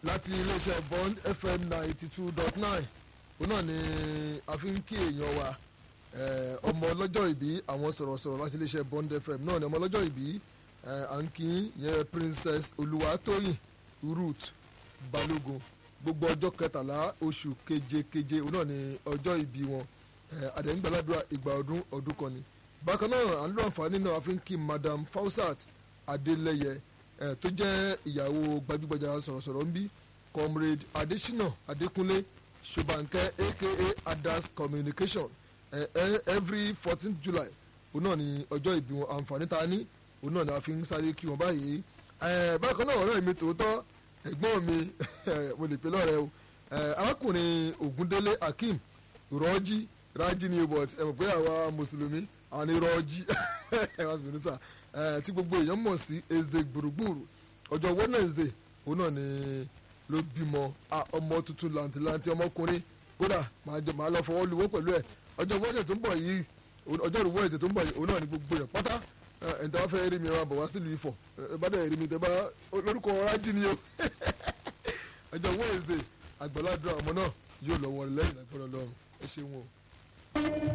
láti iléeṣẹ́ bond fm ninety two dot nine òun náà ni a fi ń kí èèyàn wa eh, ọmọ ọlọ́jọ́ ìbí àwọn sọ̀rọ̀sọ̀rọ̀ láti iléeṣẹ́ bond fm náà ni ọmọ ọlọ́jọ́ ìbí eh, à ń kí yẹn princess olúwatóyìn ruth balógun gbogbo ọjọ́ kẹtàlá oṣù kejekeje òun náà ni ọjọ́ ìbí wọn àdéhùngbàládùá ìgbà ọdún ọdún kan ni bákan náà à ń lọ àǹfààní náà a fi ń kí madam fausat adeleye eh, tó jẹ́ ìyàwó gbajúgbajà sọ̀rọ̀sọ̀rọ̀ ń bí comrade adesina adekunle sobankẹ aka adas communication eh, eh, every fourteen july òun náà ni ọjọ́ ìbí wọn àǹfààní ta ní òun náà ni a fi ń sáré kí wọn báyìí eh, bákan náà ọ̀rẹ́ mi tòótọ́ ẹ̀gbọ́n mi mo lè pe lọ́rẹ́ o eh, arákùnrin ogundele akeem rọ́jí rájí ni but ẹ mọ̀ pé àwa mùsùlùmí àwọn ni rọ́jí ẹ wá bínú sà ẹ tí gbogbo èèyàn mọ̀ sí eze gbùrùgbùrù ọjọ́ wednesday òun náà ni ló bímọ ọmọ tuntun làǹtìlanti ọmọkùnrin kódà màá lọ fọwọ́ luwọ́ pẹ̀lú ẹ̀ ọjọ́ wednesday tó ń bọ̀ yìí ọjọ́ ìrù wednesday tó ń bọ̀ yìí òun náà ni gbogbo èèyàn pátá ẹ̀ ǹtẹ́ wá fẹ́ rí mi ẹ̀ wá bọ̀ wá sílùú ifọ̀ ẹ̀ bá dẹ̀ rí mi tẹ́ bá lórúkọ rájí ni o ọjọ́ wednesday àgbàládùn ọmọ náà yóò lọ wọlé lẹ́yìn àgbọ̀dọ̀ lọ́rùn ẹ ṣeun o.